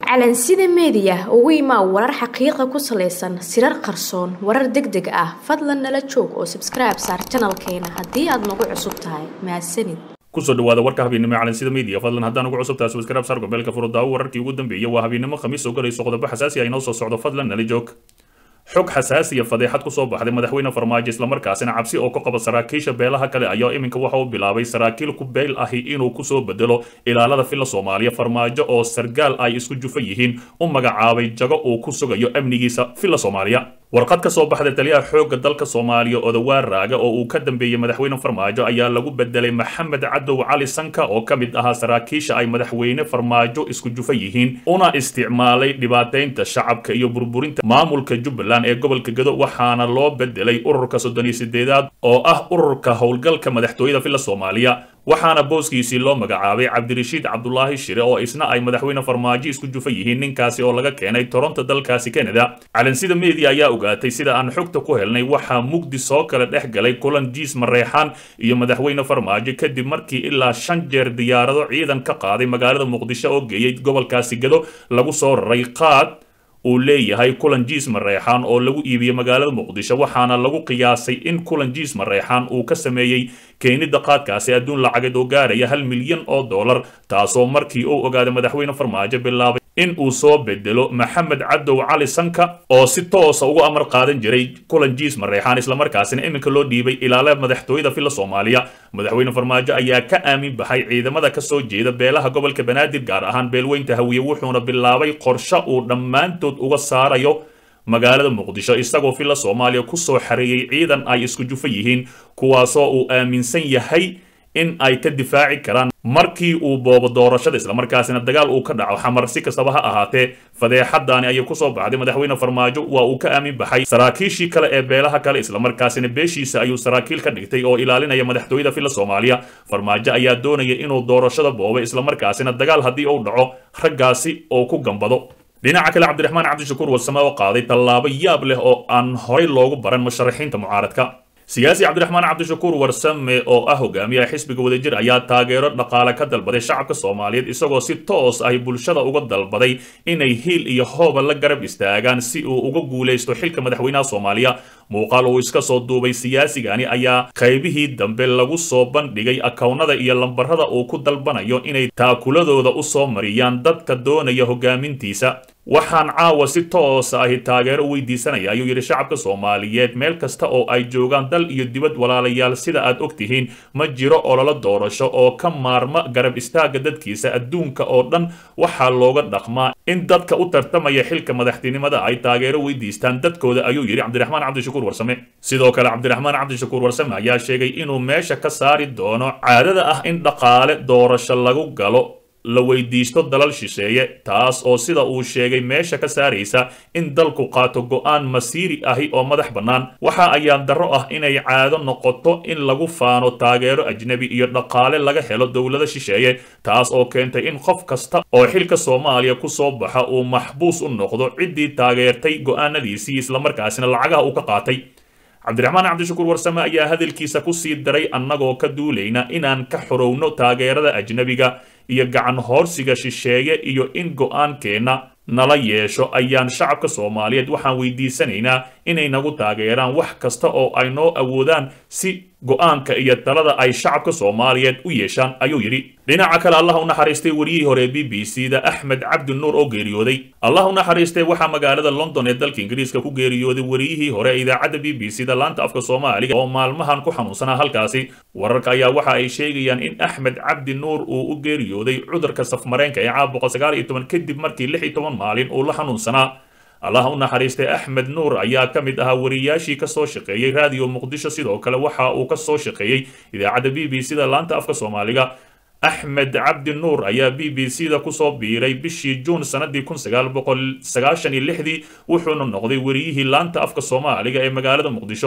calansida meediya ugu imaa warar xaqiiqa ku salaysan sirar qarsoon warar deg deg ah fadlan nala joog oo sabskribe saar janalkeena haddii aad nagu cusub tahay mahadsanid kusoo dhawaada warka habeennimo ee calansida media fadlan haddaan ugu cusub tahay subscribe saar gobeelka furudaawo wararkii ugu dambeeyay waa habeennimo khamiis oo galayso qodobo xasaasi ah inoo soo socdo fadlan nala joog xog xasaasiya fadeexad kusoo baxday madaxweyne farmaajo islamarkaasina cabsi oo ka qaba saraakiisha beelaha kale ayaa iminka waxa uu bilaabay saraakiil ku beyl ahi inuu kusoo bedelo ilaalada filla soomaaliya farmaajo oo sargaal ay isku jufa yihiin u magacaabay jago uu ku sugayo amnigiisa filla soomaaliya warqad ka soo baxday taliyaha xoogga dalka soomaaliya odawaar raaga oo uu ka dambeeyey madaxweyne farmaajo ayaa lagu bedelay maxamed cadow cali sanka oo ka mid ahaa saraakiisha ay madaxweyne farmaajo isku jufa yihiin una isticmaalay dhibaateynta shacabka iyo burburinta maamulka jubbaland ee gobolka gado waxaana loo bedelay ururka soddon iyo sideedaad oo ah ururka howlgalka madaxtooyada filla soomaaliya waxaana booskiisii loo magacaabay cabdirashiid cabdulaahi shire oo isna ay madaxweyne farmaajo isku jufa yihiin ninkaasi oo laga keenay toronto dalkaasi canada calansida media ayaa ogaatay sida aan xogta ku helnay waxaa mugdi soo kala dhex galay kulan jiis mareexaan iyo madaxweyne farmaajo kadib markii ilaa shan jeer diyaarado ciidan ka qaaday magaalada muqdisho oo geeyey gobolkaasi gado lagu soo raray qaad uu leeyahay kulan jiis mareexaan oo lagu iibiyey magaalada muqdisho waxaana lagu qiyaasay in kulan jiis mareexaan uu ka sameeyey keenida qaadkaasi adduun lacageed oo gaaraya hal milyan oo dollar taasoo markii uu ogaaday madaxweyne farmaajo bilaabay in uu soo bedelo maxamed cadow cali sanka oo si toosa uga amar qaadan jiray kulan jiis mareexaan islamarkaasina iminka loo dhiibay ilaala madaxtooyada filla soomaaliya madaxweyne farmaajo ayaa ka aamin baxay ciidamada kasoo jeeda beelaha gobolka banaadir gaar ahaan beelweynta hawiye wuxuuna bilaabay qorshe uu dhammaantood uga saarayo magaalada muqdisho isagoo filla soomaaliya kusoo xareeyey ciidan ay isku jufa yihiin kuwaasoo uu aaminsan yahay in ay ka difaaci karaan markii uu boobo doorashada islamarkaasina dagaal uu ka dhaco xamar si kastaba ha ahaatee fadeexadaani ayay kusoo baxday madaxweyne farmaajo waa uu ka aamin baxay saraakiishii kale ee beelaha kale islamarkaasina beeshiisa ayuu saraakiil ka dhigtay oo ilaalinaya madaxtooyada filla soomaaliya farmaajo ayaa doonaya inuu doorashada boobo islamarkaasina dagaal haddii uu dhaco raggaasi oo ku gambado dhinaca kale cabdiraxmaan cabdishakuur warsame oo qaaday tallaabo yaab leh oo aan horay loogu baran musharaxiinta mucaaradka siyaasi cabdiraxmaan cabdishakuur warsame oo ah hogaamiyaha xisbiga wadajir ayaa taageero dhaqaale ka dalbaday shacabka soomaaliyeed isagoo si toos ah bulshada uga dalbaday inay hiil iyo hooba la garab istaagaan si uu uga guulaysto xilka madaxweynaha soomaaliya muuqaal uu iska soo duubay siyaasigani ayaa qaybihii dambe lagu soo bandhigay akownada iyo lambarada uu ku dalbanayo inay taakuladooda u soo mariyaan dadka doonaya hogaamintiisa waxaan caawa si toosa ahi taageero u weydiisanaya ayuu yidhi shacabka soomaaliyeed meel kasta oo ay joogaan dal iyo dibad walaalayaal sida aad og tihiin ma jiro ololo doorasho oo ka maarma garab istaaga dadkiisa adduunka oo dhan waxaa looga dhaqmaa in dadka u tartamaya xilka madaxtinimada ay taageero weydiistaan dadkooda ayuu yidhi cabdiraxmaan cabdishakuur warsame sidoo kale cabdiraxmaan cabdishakuur warsame ayaa sheegay inuu meesha ka saari doono caadada ah in dhaqaale doorasho lagu galo la weydiisto dalal shisheeye taas oo sida uu sheegay meesha ka saaraysa in dalku qaato go'aan masiiri ahi oo madax bannaan waxa ayaan darro ah inay caado noqoto in lagu faano taageero ajnebi iyo dhaqaale laga helo dowlada shisheeye taas oo keentay in qof kasta oo xilka soomaaliya ku soo baxa uu maxbuus u noqdo ciddii taageertay go'aanadiisii islamarkaasina lacagaha uu ka qaatay cabdiraxmaan cabdishakuur warsame ayaa hadalkiisa ku sii daray annagoo ka duulayna inaan ka xorowno taageerada ajnebiga iyo gacan hoorsiga shisheeye iyo in go'aankeenna nala yeesho ayaan shacabka soomaaliyeed waxaan weydiisanaynaa inay nagu taageeraan wax kasta oo ay noo awoodaan si go'aanka iyo talada ay shacabka soomaaliyeed u yeeshaan ayuu yidhi dhinaca kale allah u naxariistay wariyihii hore b b c da axmed cabdi nuur oo geeriyooday allah u naxariistay waxaa magaalada london ee dalka ingiriiska ku geeriyooday wariyihii hore ee idaacadda b b c da laanta afka soomaaliga oo maalmahan ku xanuunsanaa halkaasi wararka ayaa waxa ay sheegayaan in axmed cabdi nuur uu u geeriyooday cudurka safmareenka ee caab boqol sagaal iyo toban kadib markii lix iyo toban maalin uu la xanuunsanaa allah u naxariistay axmed nuur ayaa ka mid ahaa wariyaashii ka soo shaqeeyey raadiyo muqdisho sidoo kale waxa uu ka soo shaqeeyey idaacadda b b c da laanta afka soomaaliga axmed cabdi nuur ayaa b b c da kusoo biiray bishii juun sanadii kun sagaal boqol sagaashan iyo lixdii wuxuuna noqday wariyihii laanta afka soomaaliga ee magaalada muqdisho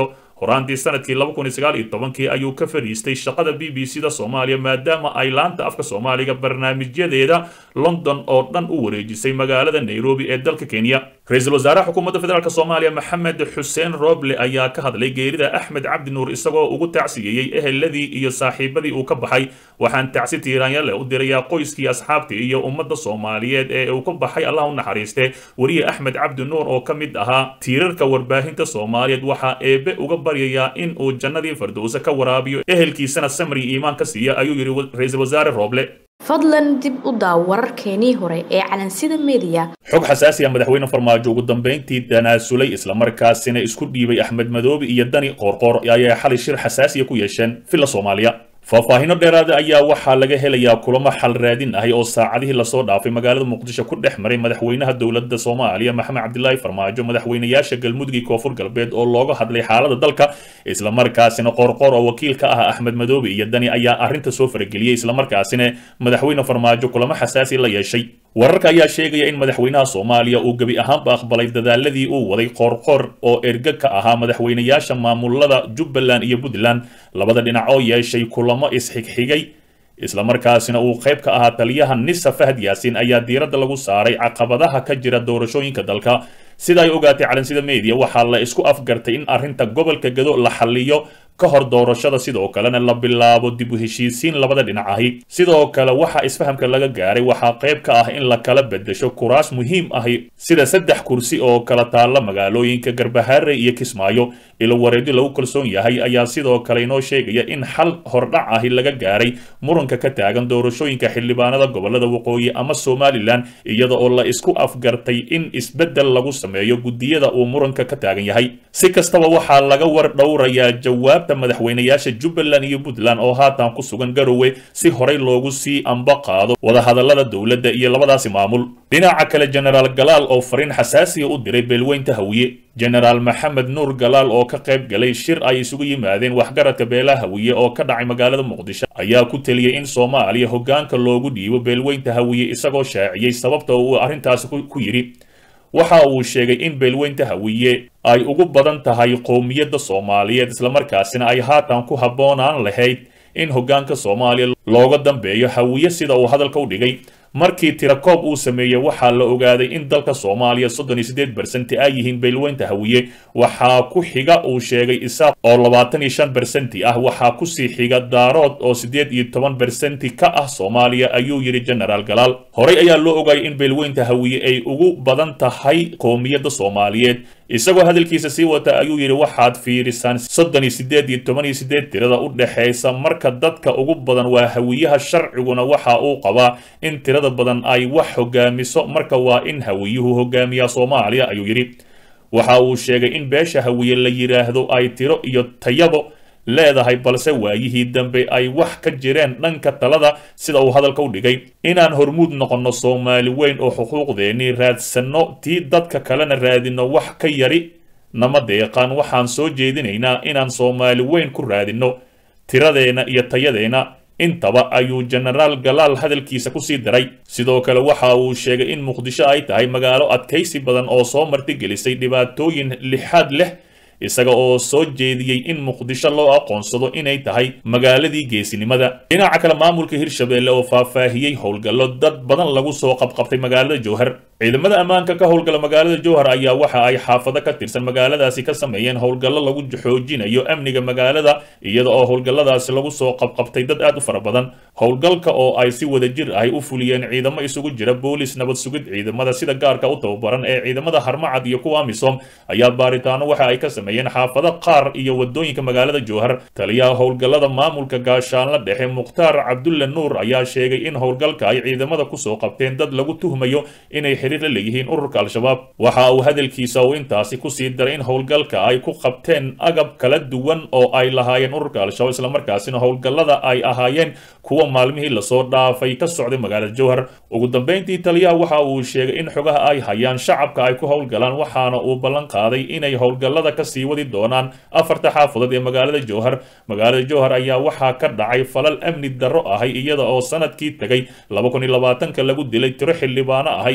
horaantii sanadkii laba kun iyo sagaal iyo tobankii ayuu ka fadhiistay shaqada b b c da soomaaliya maadaama ay laanta afka soomaaliga barnaamijyadeeda london oo dhan u wareejisay magaalada nairobi ee dalka kenya ra-iisul wasaaraha xukuumadda federaalk soomaaliya maxamed xuseen roble ayaa ka hadlay geerida axmed cabdi nuur isagoo ugu tacsiyeeyey eheladii iyo saaxiibadii uu ka baxay waxaan tacsi tiiraanyale u dirayaa qoyskii asxaabtii iyo ummadda soomaaliyeed ee uu ka baxay allah u naxariiste weriye axmed cabdi nuur oo ka mid ahaa tiirarka warbaahinta soomaaliyeed waxaa eebe uga baryayaa in uu jannadii fardowse ka waraabiyo ehelkiisana samri iimaan ka siiya ayuu yidhi ra-iisul wasaare roble fadlan dib u daaw wararkeenii hore ee calansida mediya xog xasaasi ah madaxweyne farmaajo ugu dambayntii tanaasulay islamarkaasina isku dhiibay axmed madoobe iyo dani qoorqoor ayaa xalay shir xasaasiya ku yeesheen villa soomaaliya faahfaahino dheeraada ayaa waxaa laga helayaa kulamo xal raadin ahi oo saacadihii lasoo dhaafay magaalada muqdisho ku dhex maray madaxweynaha dowladda soomaaliya maxamed cabdilaahi farmaajo madaxweynayaasha galmudug iyo koonfur galbeed oo looga hadlay xaalada dalka islamarkaasina qoorqoor oo wakiil ka ah axmed madoobe iyo dani ayaa arrinta soo farageliyey islamarkaasina madaxweyne farmaajo kulamo xasaasi la yeeshay wararka ayaa sheegaya in madaxweynaha soomaaliya uu gebi ahaanba aqbalay dadaaladii uu waday qoorqoor oo erga ka ahaa madaxweynayaasha maamulada jubbaland iyo puntland labada dhinac oo yeeshay kulamo isxigxigay islamarkaasina uu qayb ka ahaa taliyaha nisa fahad yaasin ayaa diiradda lagu saaray caqabadaha ka jira doorashooyinka dalka sida ay ogaatay calansida media waxaa la isku afgartay in arrinta gobolka gado la xalliyo ka hor doorashada sidoo kalena la bilaabo dib u heshiisiin labada dhinac ahi sidoo kale waxa isfahamka laga gaaray waxaa qayb ka ah in la kala bedesho kuraas muhiim ahi sida saddex kursi oo kala taalla magaalooyinka garbahaare iyo kismaayo ilo wareedyo lagu kalsoon yahay ayaa sidoo kale inoo sheegaya in xal hordhac ahi laga gaaray muranka ka taagan doorashooyinka xildhibaanada gobolada waqooyi ama somalilan iyada oo la isku afgartay in isbeddel lagu sameeyo guddiyada uu muranka ka taagan yahay si kastaba waxaa laga war dhowrayaa jawaabta madaxweynayaasha jubbaland iyo puntland oo haatan ku sugan garowe si horey loogu sii amba qaado wadahadalada dowladda iyo labadaasi maamul dhinaca kale jenaraal galaal oo fariin xasaasiya u diray beelweynta hawiye jenaraal maxamed nuur galaal oo ka qayb galay shir ay isugu yimaadeen waxgaradka beelaha hawiye oo ka dhacay magaalada muqdisho ayaa ku teliyey in soomaaliya hoggaanka loogu dhiibo beelweynta hawiye isagoo shaaciyey sababta uu arrintaasi ku yidhi waxa uu sheegay in beelweynta hawiye ay ugu badan tahay qowmiyadda soomaaliyeed islamarkaasina ay haatan ku habboonaan lahayd in hoggaanka soomaaliya looga dambeeyo hawiye sida uu hadalka u dhigay markii tirakoob uu sameeyey waxaa la ogaaday in dalka soomaaliya soddon iyo siddeed bersenti ay yihiin beelweynta hawiye waxaa ku xiga uu sheegay isaaq oo labaatan iyo shan bersenti ah waxaa kusii xiga daarood oo siddeed iyo toban bersenti ka ah soomaaliya ayuu yidhi jenaraal galaal horey ayaa loo ogaayay in beelweynta hawiye ay ugu badan tahay qowmiyadda soomaaliyeed isagoo hadalkiisa sii wata ayuu yidhi waxaad fiirisaan soddon iyo siddeed iyo toban iyo siddeed tirada u dhexaysa marka dadka ugu badan waa hawiyaha sharciguna waxa uu qabaa in tirada badan ay wax hogaamiso marka waa in hawiyuhu hogaamiyaa soomaaliya ayuu yidhi waxa uu sheegay in beesha hawiye la yidhaahdo ay tiro iyo tayabo leedahay balse waayihii dambe ay wax ka jireen dhanka talada sida uu hadalka u dhigay inaan hormuud noqonno soomaali weyn oo xuquuqdeennii raadsanno tii dadka kalena raadinno wax ka yari nama deeqaan waxaan soo jeedinaynaa inaan soomaali weyn ku raadinno tiradeenna iyo tayadeenna intaba ayuu jenaraal galaal hadalkiisa kusii daray sidoo kale waxa uu sheegay in muqdisho ay tahay magaalo adkaysi badan oo soo martigelisay dhibaatooyin lixaad leh isaga oo soo jeediyey in muqdisho loo aqoonsado inay tahay magaaladii geesinimada dhinaca kale maamulka hirshabelle oo faahfaahiyey howlgallo dad badan lagu soo qabqabtay magaalada jowhar ciidamada ammaanka ka howlgala magaalada jowhar ayaa waxa ay xaafado ka tirsan magaaladaasi ka sameeyeen howlgallo lagu xoojinayo amniga magaalada iyada oo howlgalladaasi lagu soo qabqabtay dad aad u fara badan howlgalka oo ay si wadajir ahy u fuliyeen ciidamo isugu jira boolis nabad sugid ciidamada sida gaarka u tababaran ee ciidamada harmacad iyo kuwa amisom ayaa baaritaano waxa ay ka sameeyeen xaafado qaar iyo wadooyinka magaalada jowhar taliyaha howlgallada maamulka gaashaanla dhexe mukhtaar cabdulle nuur ayaa sheegay in howlgalka ay ciidamada kusoo qabteen dad lagu tuhmayo inay la leeyihiin ururka al-shabaab waxa uu hadalkiisa uu intaasi kusii daray in howlgalka ay ku qabteen agab kala duwan oo ay lahaayeen ururka al-shabaab islamarkaasina howlgallada ay ahaayeen kuwa maalmihii lasoo dhaafay ka socday magaalada jowhar ugu dambeyntii taliyaha waxa uu sheegay in xogaha ay hayaan shacabka ay ku howlgalaan waxaana uu ballan qaaday inay howlgallada kasii wadi doonaan afarta xaafadood ee magaalada jowhar magaalada jowhar ayaa waxaa ka dhacay falal amni darro ahay iyada oo sanadkii tegay lagu dilay tiro xildhibaano ahay iyadoo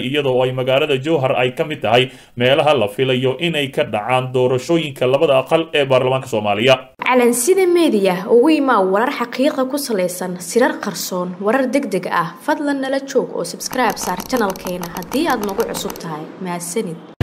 ay magaalada jowhar ay ka mid tahay meelaha la filayo inay ka dhacaan doorashooyinka labada aqal ee baarlamaanka soomaaliya calansida meediya ugu imaa warar xaqiiqa ku salaysan sirar qarsoon warar deg deg ah fadlan nala joog oo subscribe saar janalkeena haddii aad nagu cusub tahay mahadsanid